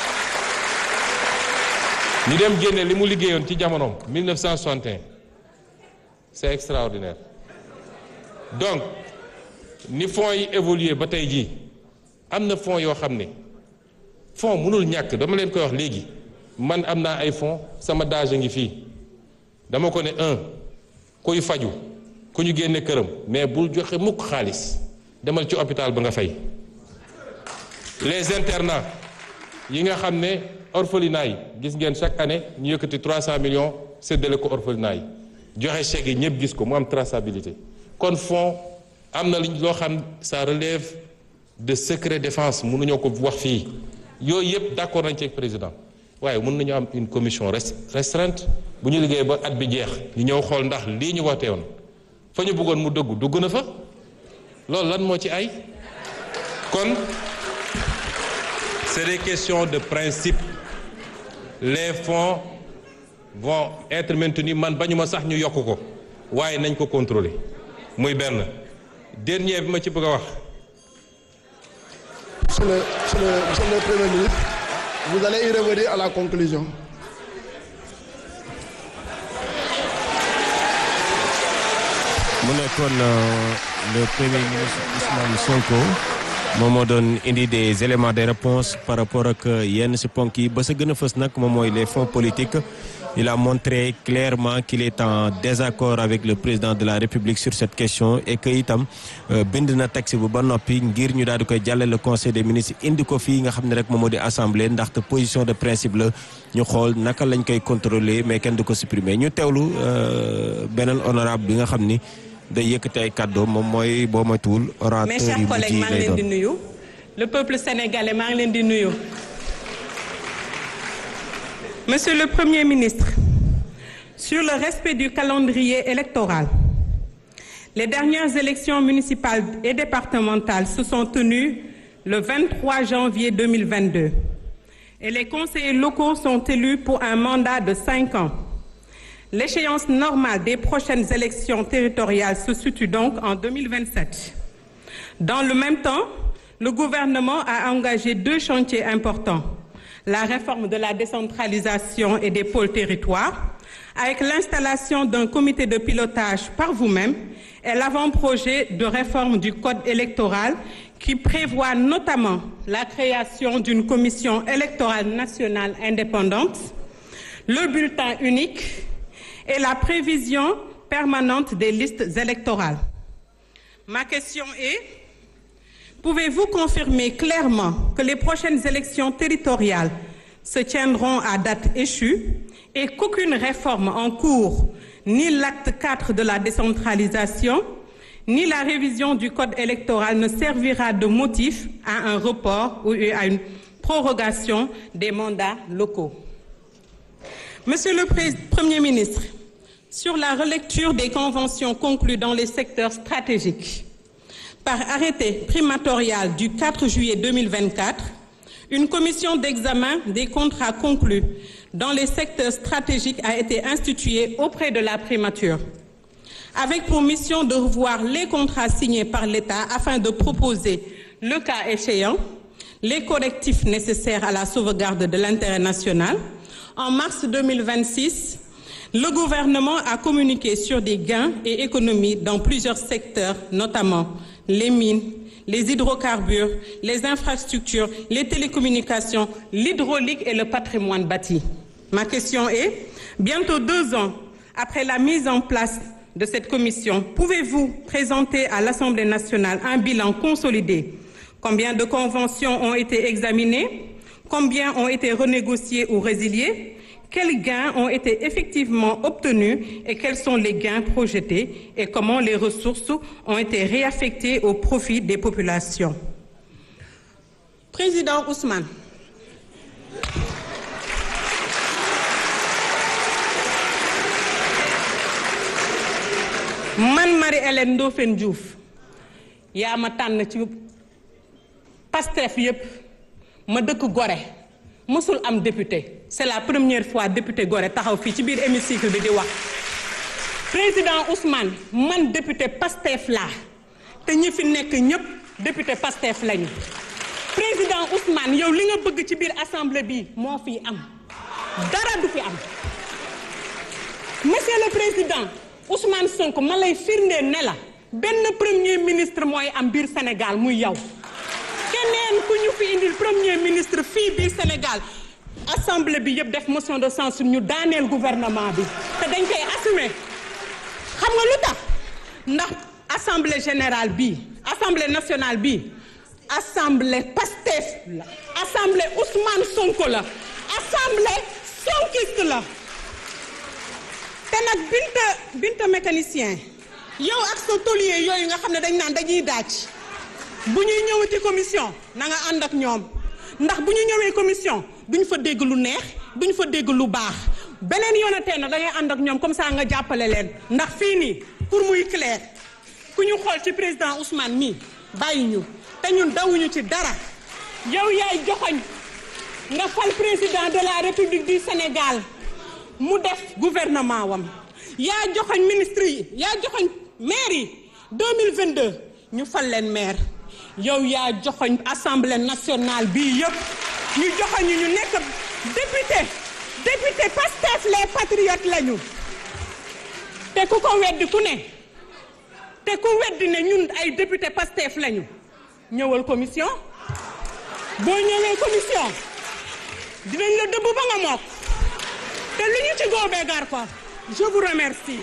ñu dem génne li mu liggéeyoon ci jamonoom 1961 c'est extraordinaire donc ni fonds yi évolué ba tey jii am na fonds yoo xam ne fonds mënul ñàkk dama leen koy wax léegi man am naa ay fonds sama dage a ngi fii dama ko ne un kuy faju ku ñu génne këram mais bul joxe mukk xaalis demal ci hôpital ba nga fay les internats yi nga xam ne orphelinat yi gis ngeen chaque année ñu yëkkati 300 millions séddale ko orphelinat yi joxe chèque yi ñëpp gis ko mu am traçabilité kon fonds am na luñ loo xam ça relève de secret défense mënuñoo ko wax fii yooyu yëpp d'accord nañ ci ak président waaye mën nañu am une commission restreinte bu ñu liggéey ba at bi jeex ñu ñëw xool ndax lii ñu wootee woon fa ñu bëggoon mu dëggu dugg na fa loolu lan moo ci ay kon c'est des questions de principe les fonds vont être maintenus man bañu ma sax ñu yokk ko waaye nañ ko contrôler muy benn dernier bi ma ci bëgg a wax. Monsieur le, monsieur le, monsieur le Premier ministre, vous allez y revenir à la conclusion. mu nekkoon le premier ministre Ousmane Sonko moom moo doon indi des éléments de réponse par rapport ak yenn si ponk yi ba sa gën a fës nag moom mooy les fonds politiques il a montré clairement qu'il est en désaccord avec le président de la République sur cette question et que itam bind na texte bu ba noppi ngir ñu daal di koy jàllale le conseil des ministres indi ko fii nga xam ne rek moom moo di assemblée ndaxte position de principe la ñu xool naka lañ koy contrôler mais kenn du ko supprimer ñu teewlu beneen honorable bi nga xam ni day yëkkati ay kàddoom moom mooy boo moytuwul orateur mes chers collègues maa ngi leen di nuyu le peuple sénégalais maa ngi leen di nuyu Monsieur le Premier ministre, sur le respect du calendrier électoral, les dernières élections municipales et départementales se sont tenues le 23 janvier 2022 et les conseillers locaux sont élus pour un mandat de cinq ans. L'échéance normale des prochaines élections territoriales se situe donc en 2027. Dans le même temps, le gouvernement a engagé deux chantiers importants. La réforme de la décentralisation et des pôles territoires, avec l'installation d'un comité de pilotage par vous-même et l'avant-projet de réforme du code électoral qui prévoit notamment la création d'une commission électorale nationale indépendante, le bulletin unique et la prévision permanente des listes électorales. Ma question est, pouvez-vous confirmer clairement que les prochaines élections territoriales se tiendront à date échue et qu'aucune réforme en cours, ni l'acte 4 de la décentralisation, ni la révision du code électoral ne servira de motif à un report ou à une prorogation des mandats locaux? Monsieur le Premier ministre, sur la relecture des conventions conclues dans les secteurs stratégiques, par arrêté primatorial du 4 juillet 2024, une commission d'examen des contrats conclus dans les secteurs stratégiques a été instituée auprès de la primature, avec pour mission de revoir les contrats signés par l'État afin de proposer, le cas échéant, les correctifs nécessaires à la sauvegarde de l'intérêt national. En mars 2026, le gouvernement a communiqué sur des gains et économies dans plusieurs secteurs, notamment les mines, les hydrocarbures, les infrastructures, les télécommunications, l'hydraulique et le patrimoine bâti. Ma question est, bientôt deux ans après la mise en place de cette commission, pouvez-vous présenter à l'Assemblée nationale un bilan consolidé Combien de conventions ont été examinées Combien ont été renégociées ou résiliées Quels gains ont été effectivement obtenus et quels sont les gains projetés et comment les ressources ont été réaffectées au profit des populations Président Ousmane. man Marie-Hélène Ndofène Diouf yaa ma tànn ci Pastef yépp ma dëkk Gorée mësul am député c'est la première fois député Gorée taxaw fii ci biir hémicycle bi di wax président Ousmane man député Pastef laa te ñi fi nekk ñépp député Pastef lañu président Ousmane yow li nga bëgg ci biir assemblée bi moo fi am dara du fi am monsieur le président Ousmane Sonko ma lay firndee ne la benn premier ministre mooy am biir Sénégal muy yow keneen ku ñu fi indil premier ministre fii biir Sénégal assemblée bi yëpp def motion de censure ñu daaneel gouvernement bi te dañ koy assumer xam nga lu tax ndax assemblée générale bi assemblée nationale bi assemblée Pastef la assemblée Ousmane Sonko la assemblée sonkiste la te nag binta binta mécanicien yow ak sa taulier yooyu nga xam ne dañ naan dañuy daaj bu ñuy ñëwati commission na nga ànd ak ñoom ndax bu ñu ñëwee commission duñ fa dégg lu neex duñ fa dégg lu baax beneen yoonatee na da ngay ànd ak ñoom comme ça nga jàppale leen ndax fii nii pour muy clair ku ñu xool ci président Ousmane mii bàyyi ñu te ñun dawuñu ci dara yow yaay joxoñ nga fal président de la république du Sénégal mu def gouvernement wam yaa joxoñ ministre yi yaa joxoñ maire yi 2022 ñu fal leen maire yow yaa joxoñ assemblée nationale bii yëpp ñu joxoñ ñu nekk député député Pastef les patriotes lañu te ku ko weddi ku ne te ku weddi ne ñun ay député Pastef lañu ñëwal commission boo ñëwee commission dinañ la dëbb ba nga mokk te lu ñu ci góobee gar ko je vous remercie.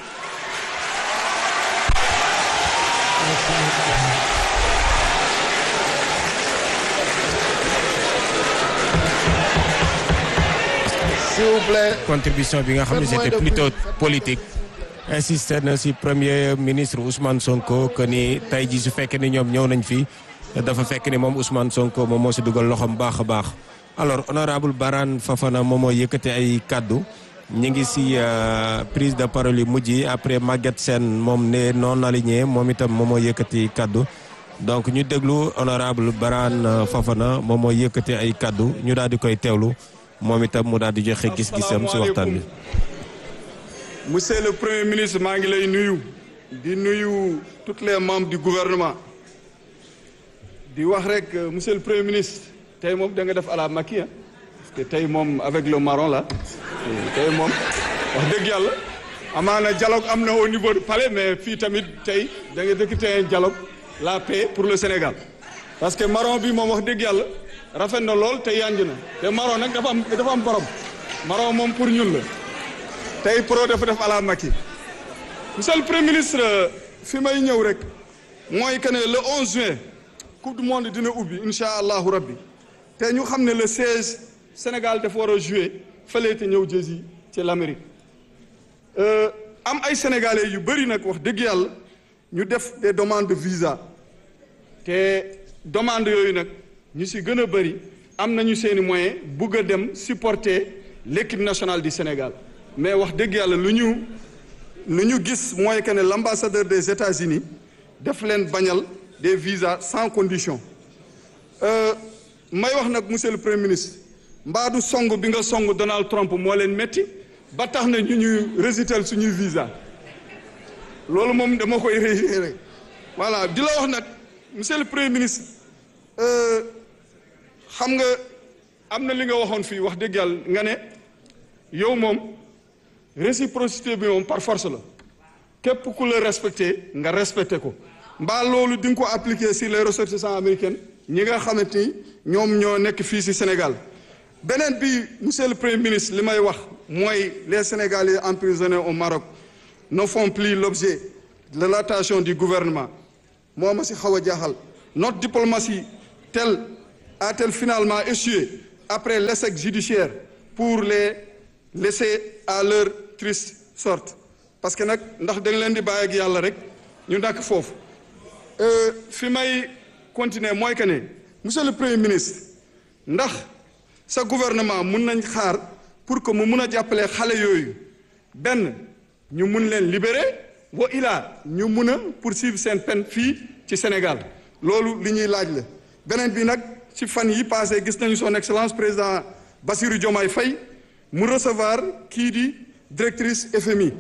S'il vous plaît. contribution bi nga xam ne c'était plutôt politique. insisté na si premier ministre Ousmane Sonko que ni tey jii su fekkee ni ñoom ñëw nañ fi dafa fekk ni moom Ousmane Sonko moom moo si dugal loxoom baax a baax. alors honorable Barane Fafana moom moo yëkkate ay kaddu ñu ngi si prise de parole yu mujj yi après Maguette Sène moom ne non aligné moom itam moom moo yëkkati kaddu donc ñu déglu honorable Barane Fafana moom moo yëkkate ay kaddu ñu daal di koy teewlu moom itam mu daal di joxe gis-gisam si waxtaan bi. monsieur le premier ministre maa ngi lay nuyu di nuyu tous les membres du gouvernement di wax rek monsieur le premier ministre. tey moom da nga def à la Macky parce que tey moom avec le marron là tey moom wax dëgg yàlla amaana dialogue am na au niveau du palais mais fii tamit tey da nga dëkk tey dialogue la paix pour le Sénégal parce que marron bi moom wax dëgg yàlla rafet na lool te yanj na te marron nag dafa am dafa am borom marron moom pour ñun la tey pro dafa def à la Macky monsieur le premier ministre fi may ñëw rek mooy que ne le 11 juin coupe du monde dina ubbi incha allahu rabbi te ñu xam ne le 16 Sénégal dafa war a jouer fële te ñëw jësi ci l'Amérique am ay sénégalais yu bëri nag wax dëgg yàlla ñu def des demandes de visa te demande yooyu nag ñu si gën a bëri am nañu seeni moyen bugg a dem supporter l'équipe nationale du Sénégal mais wax dëgg yàlla lu ñu lu ñu gis mooy que ne l'ambassadeur des États-Unis def leen bañal des visas sans condition may wax nag monsieur le premier ministre mbaa du song bi nga song Donald Trump moo leen metti ba tax na ñu ñuy résital suñuy visa loolu moom dama koy réitéré voilà di la wax nag monsieur le premier ministre xam nga am na li nga waxoon fii wax dëgg yàlla nga ne yow moom réciprocité bi moom par force la képp ku la respecté nga respecté ko mbaa loolu di nga ko appliquer sur les ressortissants américains ñi nga xamante ni ñoom ñoo nekk fii ci Sénégal beneen bi monsieur le premier ministre li may wax mooy les Sénégalais emprisonnés au Maroc ne font plus l'objet de l'attention du gouvernement moo ma ci xaw a jaaxal notre diplomatie tel a-t-elle finalement échoué après l'échec judiciaire pour les laisser à leur triste sorte parce que nag ndax da nga leen di bàyyi ak yàlla rek ñu dakk foofu fi may continuer mooy que ne monsieur le premier ministre ndax sa gouvernement mun nañ xaar pour que mu mun a jàppale xale yooyu benn ñu mun leen libérer wa ilaa ñu mun a poursuivre seen peine fii ci Sénégal loolu li ñuy laaj la beneen bi nag ci fan yi passé gis nañu son excellence président Bassirou Diomaye Faye mu recevoir kii di directrice FMI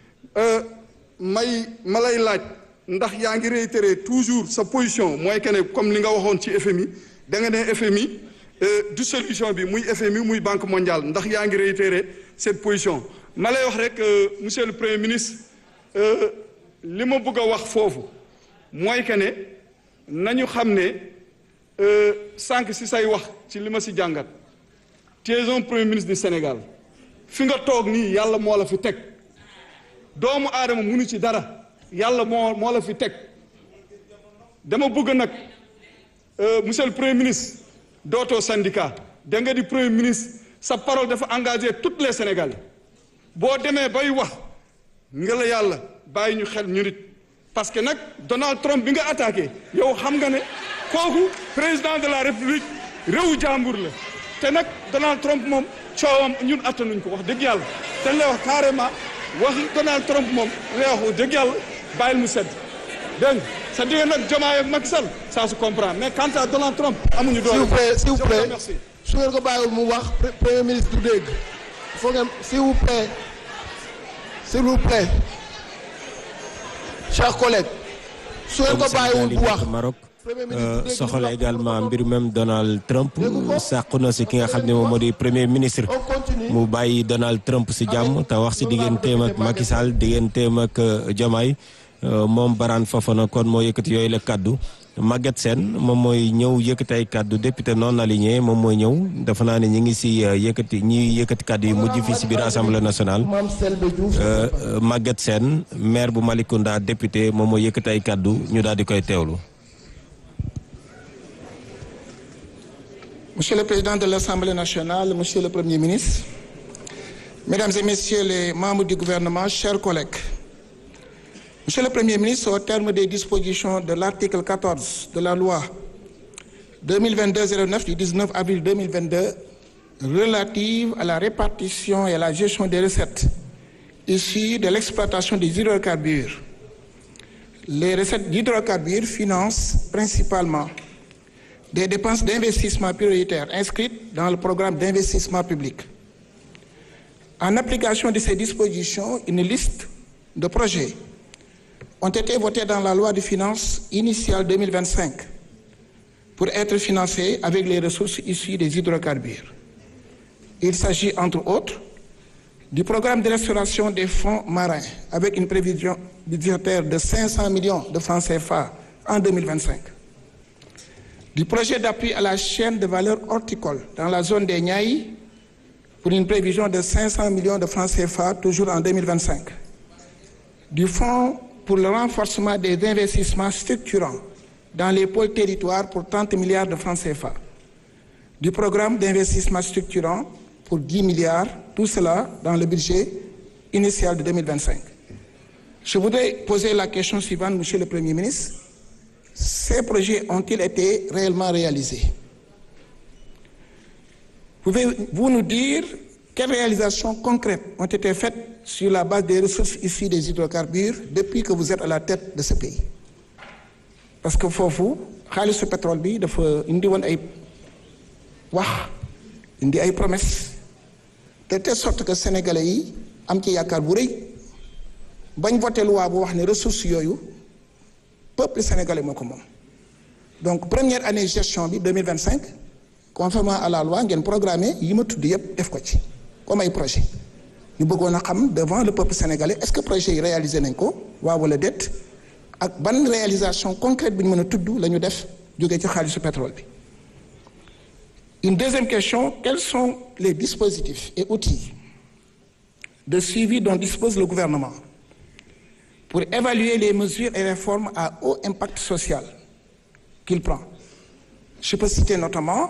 may ma lay laaj ndax yaa ngi réitérer toujours sa position mooy que ne comme li nga waxoon ci FMI da nga ne FMI du solution bi muy FMI muy Banque mondiale ndax yaa ngi réitérer cette position ma lay wax rek monsieur le premier ministre li ma bëgg a wax foofu mooy que ne nañu xam ne sànq si say wax ci li ma si jàngat tu es un premier ministre du Sénégal fi nga toog nii yàlla moo la fi teg doomu aadama munu ci dara yàlla moo moo la fi teg dama bëgg nag monsieur le premier ministre dootoo syndicat da nga di premier ministre sa parole dafa engagé toutes les Sénégalais boo demee bay wax nga la yàlla bàyyi ñu xel ñu nit parce que nag Donald Trump bi nga attaqué yow xam nga ne kooku président de la république réewu jàmbur la te nag Donald Trump moom coowam ñun attanuñ ko wax dëgg yàlla dañ lay wax carrément wax Donald Trump moom lay wax wax dëgg yàlla bàyyil mu sedd dégg nga sa digga nag Diomaye ak Macky Sall ça se comprend mais quant à Donald Trump amuñu doole s'il vous plaît s'il vous plaît merci su ngeen ko bàyyiwul mu wax premier ministre du dégg il faut ngeen s'il vous plaît s'il vous plaît chers collègues su ngeen ko bàyyiwul bu wax Maroc soxal également mbir même Donald Trump sàqu na si ki nga xam ne moom moo di premier ministre mu bàyyi Donald Trump si jàmm te wax si digganteem ak Macky Sall digganteem ak Diomaye moom Barane Fofana kon moo yëkkati yooyu la kaddu Maguette Sène moom mooy ñëw yëkkati ay kaddu député non aligné moom mooy ñëw dafa naa ne ñi ngi si yëkkati ñi yëkkati kaddu yu mujj fii si biir assemblée nationale Maguette Sène maire bu Malicounda député moom mooy yëkkati ay kaddu ñu daal di koy teewlu. Monsieur le Président de l'Assemblée nationale, Monsieur le Premier ministre, Mesdames et Messieurs les membres du gouvernement, chers collègues, Monsieur le Premier ministre, au terme des dispositions de l'article 14 de la loi 2022-09 du 19 avril 2022 relative à la répartition et à la gestion des recettes issues de l'exploitation des hydrocarbures, les recettes d'hydrocarbures financent principalement des dépenses d'investissement prioritaires inscrites dans le programme d'investissement public. En application de ces dispositions, une liste de projets ont été votés dans la loi de finances initiale 2025 pour être financés avec les ressources issues des hydrocarbures. Il s'agit entre autres du programme de restauration des fonds marins avec une prévision budgétaire de 500 millions de francs CFA en 2025 du projet d'appui à la chaîne de valeur horticole dans la zone des Niayes pour une prévision de 500 millions de francs CFA toujours en 2025. Du fonds pour le renforcement des investissements structurants dans les pôles territoires pour 30 milliards de francs CFA. Du programme d'investissement structurant pour 10 milliards, tout cela dans le budget initial de 2025. Je voudrais poser la question suivante, Monsieur le Premier ministre. Ces projets ont-ils été réellement réalisés Pouvez-vous nous dire quelles réalisations concrètes ont été faites sur la base des ressources issues des hydrocarbures depuis que vous êtes à la tête de ce pays Parce que foofu xaalisu pétrole bi dafa indi woon ay wax indi ay promesses de telle sorte que sénégalais yi am ci yaakaar bu rëy bañ voté loi bu wax ne ressources yooyu peuple sénégalais moo ko moom donc première année gestion bi 2025 conformément à la loi ngeen programmé yi ma tudd yépp def ko ci comme ay projet ñu bëggoon a xam devant le peuple sénégalais est-ce que projet yi réalisé nañ ko waaw wala déet ak ban réalisation concrète bi ñu mën a tudd la ñu def jógee ci xaalisu pétrole bi une deuxième question quels sont les dispositifs et outils de suivi dont dispose le gouvernement pour évaluer les mesures et réformes à haut impact social qu'il prend je peux citer notamment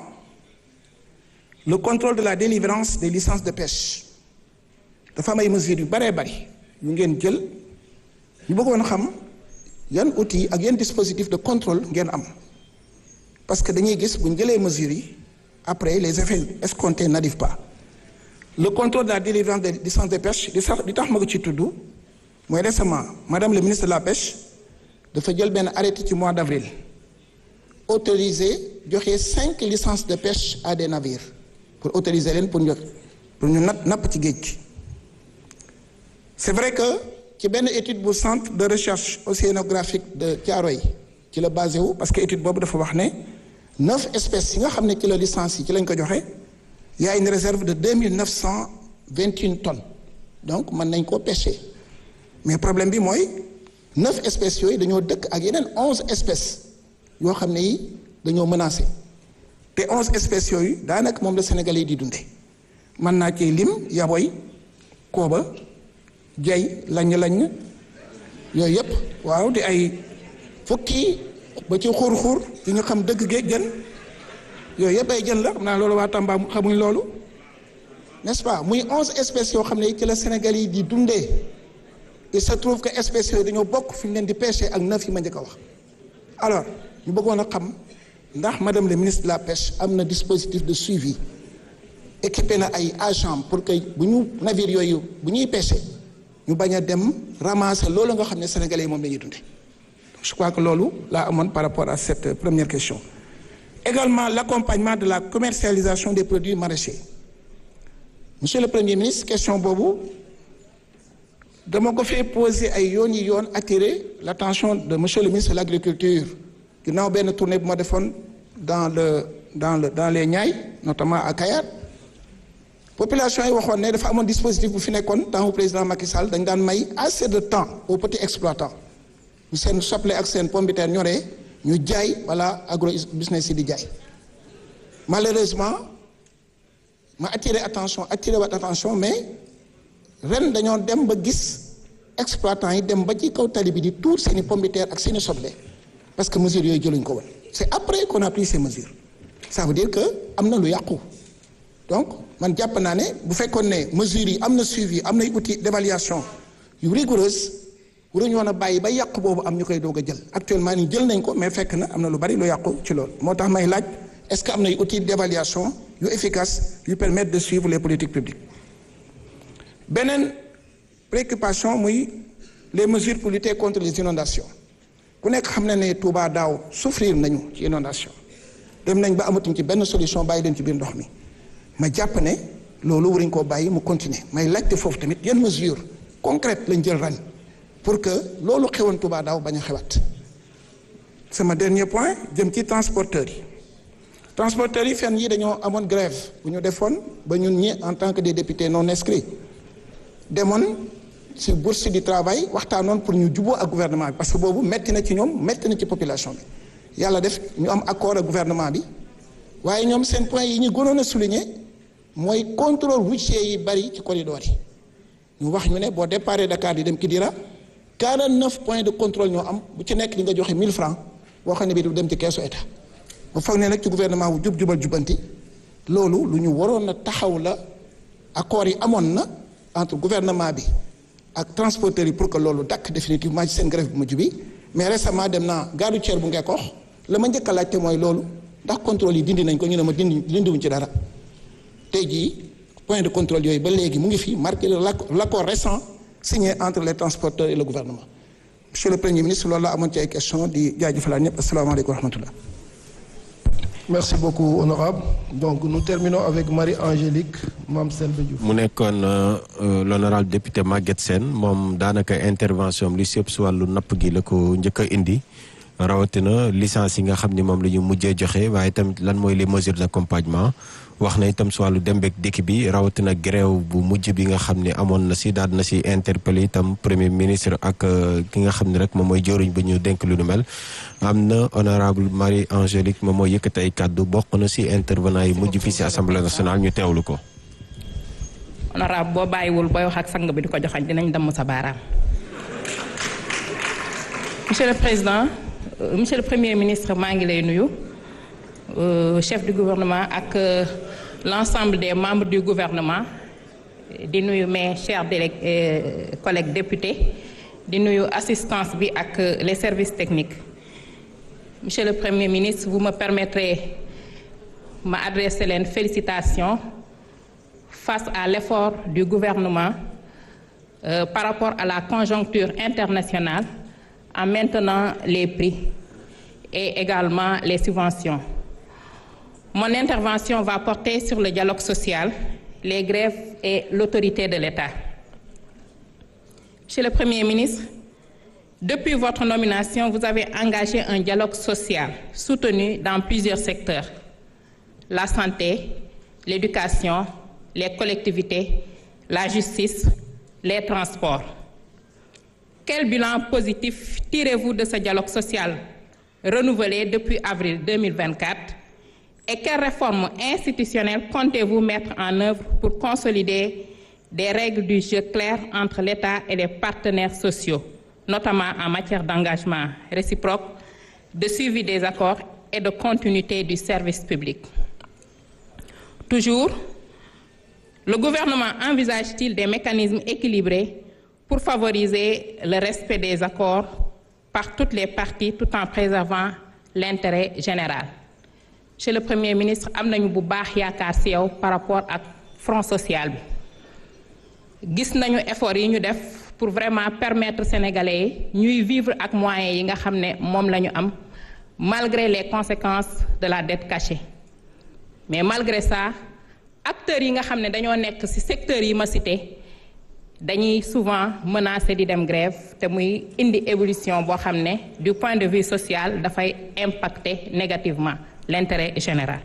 le contrôle de la délivrance des licences de pêche dafa am ay mesures yu baree bari yu ngeen jël ñu bëggoon xam yan outils ak yan dispositif de contrôle ngeen am parce que dañuy gis bu ñu jëlee mesures yi après les effets escomptés n'arrivent pas le contrôle de la délivrance des licences de pêche di sax di tax ma ko ci tudd mooy récemment madame le ministre de la pêche dafa jël benn arrêté ci mois d'avril autorisé joxe cinq licences de pêche à des navires pour autoriser leen pour ñu pour ñu napp napp ci géej gi c'est vrai que ci benn étude bu centre de recherche océanographique de Thiaroye ci la basé wu parce que étude boobu dafa wax ne neuf espèces yi nga xam ne ci la licence yi ci lañ ko joxe y a une réserve de deux mille neuf cent vingt une tonnes donc mën nañ koo pêcher mais problème bi mooy neuf espèces yooyu dañoo dëkk ak yeneen onze espèces yoo xam ne yi dañoo menacé te onze espèces yooyu daanaka moom la Sénégalais yi di dundee mën naa cee lim yaboy kooba jay lañ-lañ yooyu yëpp waaw di ay fukki ba ci xur-xur yi nga xam dëgg géej jën yooyu yëpp ay jën la xam naa loolu waa Tamba xamuñ loolu n'est-ce pas muy onze espèces yoo xam ne ci la Sénégal yi di dundee il se trouve que espèces yooyu dañoo bokk fi ñu leen di pêcher ak neuf yi ma njëkk a wax alors ñu bëggoon a xam ndax madame le ministre de la pêche am na dispositif de suivi équipé na ay agents pour que bu ñu navire yooyu bu ñuy pêcher ñu bañ a dem ramasser loolu nga xam ne sénégalais yi moom la ñuy dundee je crois que loolu laa amoon par rapport à cette première question également l'accompagnement de la commercialisation des produits maraîchers monsieur le premier ministre question boobu dama ko fee poser ay yoon yi yoon attirer l'attention de monsieur le ministre de l'agriculture ginnaaw benn tournée bu ma defoon dans le dans le dans les Niayes notamment à Kayar population yi waxoon ne dafa amoon dispositif bu fi nekkoon temps président Macky Sall dañ daan may assez de temps aux petits exploitants ñu seen soble ak seen pomme de terre ñoree ñu jaay wala agro business yi di jaay malheureusement ma attiré attention attiré wat attention mais ren dañoo dem ba gis exploitants yi dem ba ci kaw tali bi di tuur seeni pomme de terre ak seeni soble parce que mesures yooyu jëluñ ko woon c'est après qu'on a pris ces mesures ça veut dire que am na lu yàqu donc man jàpp naa ne bu fekkoon ne mesures yi am na suivi am nay outils d'évaluation yu rigoureuse waruñu woon a bàyyi ba yàqu boobu am ñu koy doog a jël actuellement ni jël nañ ko mais fekk na am na lu bari lu yàqu ci loolu moo tax may laaj est-ce que am na ay outils d'évaluation yu efficace yu permettre de suivre les politiques publiques beneen préoccupation muy les mesures pour lutter contre les inondations ku nekk xam na ne Touba daaw souffrir nañu ci inondation dem nañ ba amatuñ ci benn solution bàyyi leen ci biir ndox mi ma jàpp ne loolu waruñ koo bàyyi mu continuer may laajte foofu tamit yan mesures concrètes lañ jël ren pour que loolu xewoon Touba daaw bañ a xewaat sama dernier point jëm ci transporteurs yi transporteurs yi fenn yi dañoo amoon grève bu ñu defoon ba ñun ñi en tant que des députés non inscrits demoon ci bourse du travail waxtaanoon pour ñu juboo ak gouvernement bi parce que boobu metti na ci ñoom metti na ci population bi yàlla def ñu am accord ak gouvernement bi waaye ñoom seen point yi ñu gënoon a souligner mooy contrôle routier yi bari ci corridor yi ñu wax ñu ne boo déparé Dakar di dem Kidira 49 points de contrôle ñoo am bu ci nekk di nga joxe 1000 francs boo xam ne bii du dem ci keesu état ba foog ne nag ci gouvernement wu jub jubal jubanti loolu lu ñu waroon a taxaw la accords yi amoon na entre gouvernement bi ak transporteurs yi pour que loolu dakk définitivement ci seen grève bu mujj bi mais récemment dem naa gare routière bu Ngekoox la ma njëkk a laajte mooy loolu ndax contrôle yi dindi nañ ko ñu ne ma dindi dindiwuñ ci dara tey jii point de contrôle yooyu ba léegi mu ngi fi marqué l'accord récent signé entre les transporteurs et le gouvernement monsieur le premier ministre loolu la amoon ci ay question di jaajëfalaat ñëpp asalaamaaleykum wa rahmatullah Merci beaucoup, honorable. Donc, nous terminons avec Marie-Angélique Mamselbe Diouf. mu nekkoon l'honorable député Maguette Sène moom daanaka intervention am li si ëpp si wàllu napp gi la ko njëkk a indi rawatina licence yi nga xam ni moom la ñu mujjee joxe waaye tamit lan mooy les mesures d'accompagnement wax na itam si wàllu dembeek dikk bi rawatina grève bu mujj bi nga xam ne amoon na si daal na si interpellé itam premier ministre ak ki nga xam ne rek moom mooy jëriñ ba ñu dénk lu nu mel am na honorable Marie Angélique moom mooy yëkkati ay kàddu bokk na si intervenant yi mujj fii si assemblée nationale ñu teewlu ko. honorable boo bàyyiwul booy wax ak sang bi di ko joxañ dinañ damm sa baaraam. monsieur le président monsieur le premier ministre maa ngi lay nuyu euh, chef du gouvernement ak euh, l'ensemble des membres du gouvernement di nuyu mes chers délég- euh, collègues députés di nuyu assistance bi ak euh, les services techniques monsieur le premier ministre vous me permettrez ma adresser leen félicitations face à l'effort du gouvernement euh, par rapport à la conjoncture internationale en maintenant les prix et également les subventions. Mon intervention va porter sur le dialogue social, les grèves et l'autorité de l'État. Monsieur le Premier ministre, depuis votre nomination, vous avez engagé un dialogue social soutenu dans plusieurs secteurs. La santé, l'éducation, les collectivités, la justice, les transports. Quel bilan positif tirez-vous de ce dialogue social renouvelé depuis avril 2024 et quelles réformes institutionnelles comptez-vous mettre en œuvre pour consolider des règles du jeu claires entre l'État et les partenaires sociaux, notamment en matière d'engagement réciproque, de suivi des accords et de continuité du service public? Toujours, le gouvernement envisage-t-il des mécanismes équilibrés pour favoriser le respect des accords par toutes les parties tout en préservant l'intérêt général? Monsieur le Premier ministre am nañu bu baax yaakaar ci yow par rapport ak front social bi gis nañu effort yi ñu def pour vraiment permettre sénégalais yi ñuy vivre ak moyens yi nga xam ne moom la ñu am malgré les conséquences de la dette cachée mais malgré ça acteurs yi nga xam ne dañoo nekk ci secteurs yi ma cité dañuy souvent menacé di dem grève te muy indi évolution boo xam ne du point de vue social dafay impacter négativement l'intérêt général.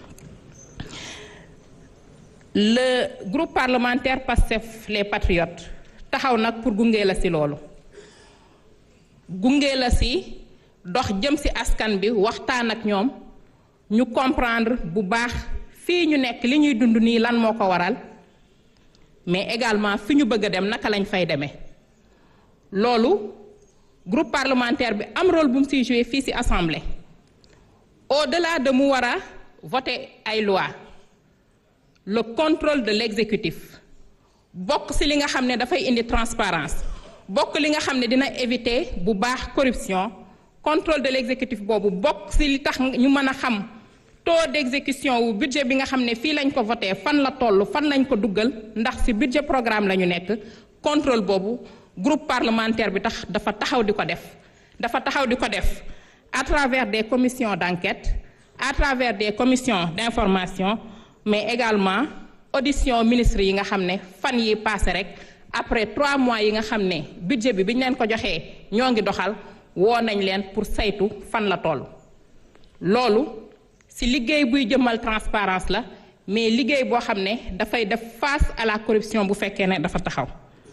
Le groupe parlementaire PASTEF les Patriotes taxaw nag pour gunge la ci loolu gunge la ci dox jëm ci askan bi waxtaan ak ñoom ñu comprendre bu baax fii ñu nekk li ñuy dund nii lan moo ko waral mais également fi ñu bëgg a dem naka lañ fay demee loolu groupe parlementaire bi am rôle bu mu ciy joué fii ci assemblée au-delà de mu war a voter ay loi le contrôle de l'exécutif bokk ci li nga xam ne dafay indi transparence bokk li nga xam ne dina éviter bu baax corruption contrôle de l'exécutif boobu bokk ci li tax ñu mën a xam taux d'exécution wu budget bi nga xam ne fii lañ ko voté fan la toll fan lañ ko duggal ndax ci budget programme la ñu nekk contrôle boobu groupe parlementaire bi tax dafa taxaw di ko def dafa taxaw di ko def à travers des commissions d'enquête à travers des commissions d'information mais également audition ministre yi nga xam ne fan yi passé rek après trois mois yi nga xam ne budget bi bi ñu leen ko joxee ñoo ngi doxal woo nañ leen pour saytu fan la toll loolu ci liggéey buy jëmmal transparence la mais liggéey boo xam ne dafay def face à la corruption bu fekkee ne dafa taxaw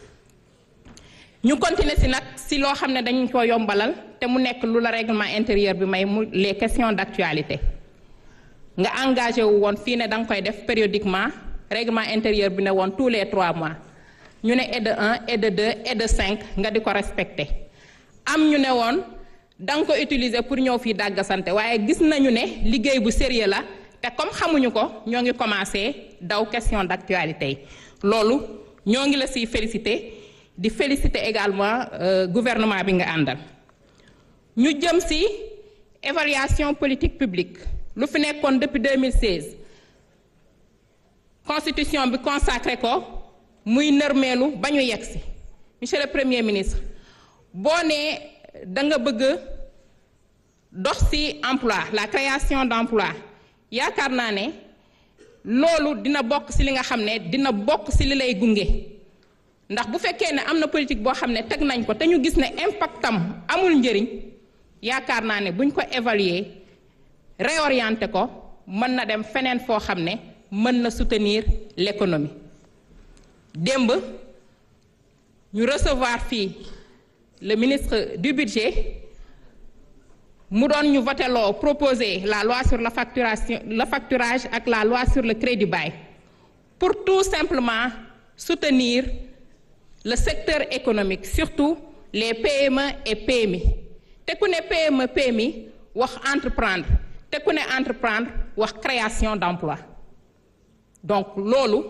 ñu continuer ci nag ci loo xam ne dañu ko yombalal te mu nekk lu la règlement intérieur bi may mu les questions d'actualité nga engagé wu woon fii ne da nga koy def périodiquement règlement intérieur bi ne woon tous les trois mois ñu ne et de un et de deux et de cinq nga di ko respecté am ñu ne woon da nga ko utiliser pour ñëw fii dàggasante waaye gis nañu ne liggéey bu sérieux la te comme xamuñu ko ñoo ngi commencé daw question d'actualité yi loolu ñoo ngi la siy féliciter di féliciter également euh, gouvernement bi nga àndal ñu jëm ci évaluation politique publique lu fi nekkoon depuis 2016 constitution bi consacré ko muy nërmeelu ba ñu yegg ci monsieur le premier ministre boo nee da nga bëgg dox ci emploi la création d'emploi yaakaar naa ne loolu dina bokk ci li nga xam ne dina bokk ci li lay gunge ndax bu fekkee ne am na politique boo xam ne teg nañ ko te ñu gis ne impactam amul njëriñ yaakaar naa ne buñ ko évaluer réorienter ko mën na dem feneen foo xam ne mën na soutenir l'économie démb ñu recevoir fii le ministre du budget mu doon ñu voté loo proposer la loi sur la facturation le facturage ak la loi sur le crédit bail pour tout simplement soutenir le secteur économique surtout les PME et PMI te ku ne PME PMI wax entreprendre te ku ne entreprendre wax création d'emploi donc loolu